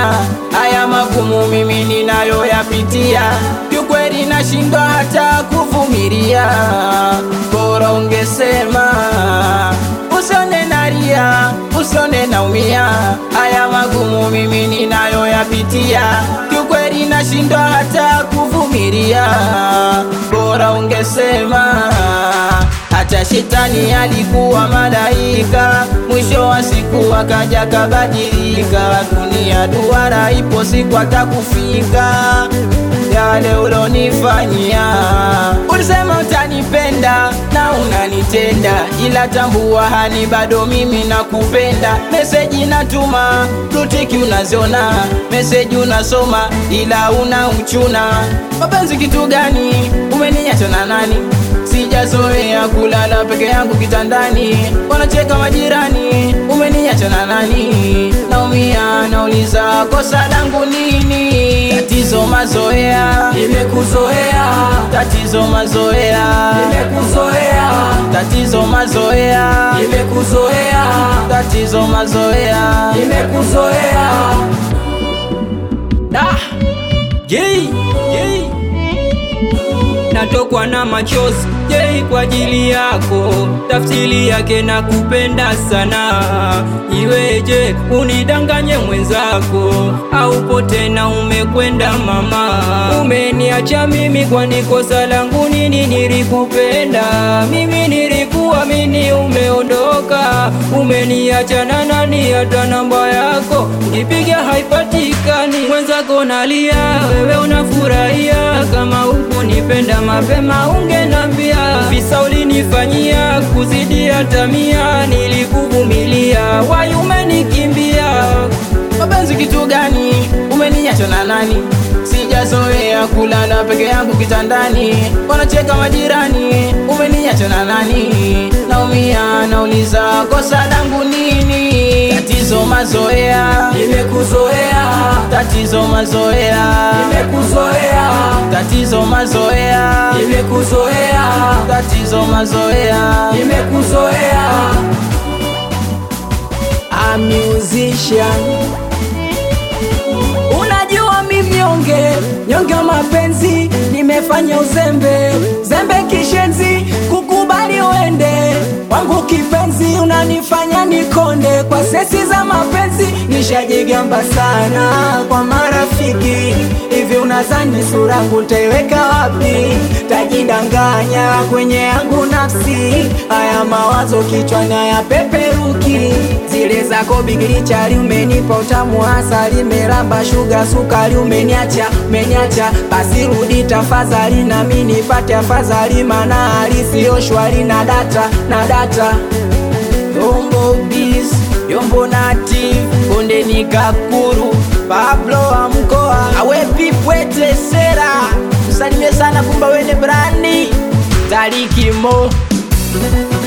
haya magumu mimi ninayoyapitia, kiukweli nashindwa hata kuvumilia. Bora ungesema usione nalia, usione naumia, haya magumu mimi ninayoyapitia, kiukweli nashindwa hata kuvumilia. Bora ungesema hata shetani alikuwa malaika, mwisho wa siku akaja kabadilika. Dunia duara, ipo siku atakufika. Yale ulonifanyia, ulisema utanipenda na unanitenda, ila tambua hani bado mimi nakupenda. Meseji natuma, rutiki unaziona, meseji unasoma, ila una uchuna. Mapenzi kitu gani? Umeniacha na nani? Sijazoea kulala peke yangu kitandani, wanacheka majirani. Umeniacha na nani? Naumia, nauliza kosa langu nini? Tatizo mazoea, Nimekuzoea, tatizo mazoea, nimekuzoea, tatizo mazoea, nimekuzoea, tatizo mazoea. nimekuzoea. Da, yei, yei. natokwa na machozi jei kwa ajili yako, tafsiri yake na kupenda sana. Iweje unidanganye mwenzako, aupo tena umekwenda mama, umeniacha mimi, kwani kosa langu nini? Nilikupenda mimi, nilikuamini, umeondoka, umeniacha na nani? Hata namba yako nipiga haipatikani, mwenzako nalia, wewe unafurahia kama ukunipenda mapema ungenambia, visa ulinifanyia kuzidi hata mia, nilikuvumilia wai umenikimbia. Mapenzi kitu gani? Umeniacha na nani? Sijazoea kulala peke yangu kitandani, wanacheka majirani. Umeniacha na nani? Naumia, nauliza kosa langu nini? Tatizo mazoea, Nimekuzoea, tatizo mazoea, nimekuzoea, tatizo mazoea, nimekuzoea, tatizo mazoea. nimekuzoea. A musician Unajua mimi nyonge nyonge wa mapenzi, nimefanya uzembe zembe kishenzi, kukubali uende wangu kipenzi, unanifanya nikonde kwa sesi za mapenzi, nishajigamba sana kwa marafiki. Hivi unazani sura yangu nitaiweka wapi? Tajidanganya kwenye yangu nafsi, haya mawazo kichwani hayapeperuki zile zako bigili chali umenipa utamu asali meramba shuga sukari umeniacha umeniacha basi rudi tafadhali nami nipate afadhali mana hali siyo shwari na data na data Yombo bis, Yombo native, Konde ni Kakuru, Pablo wa mkoa, awe pipwete sera, usalimie sana kumba wene brandi, Tariki mo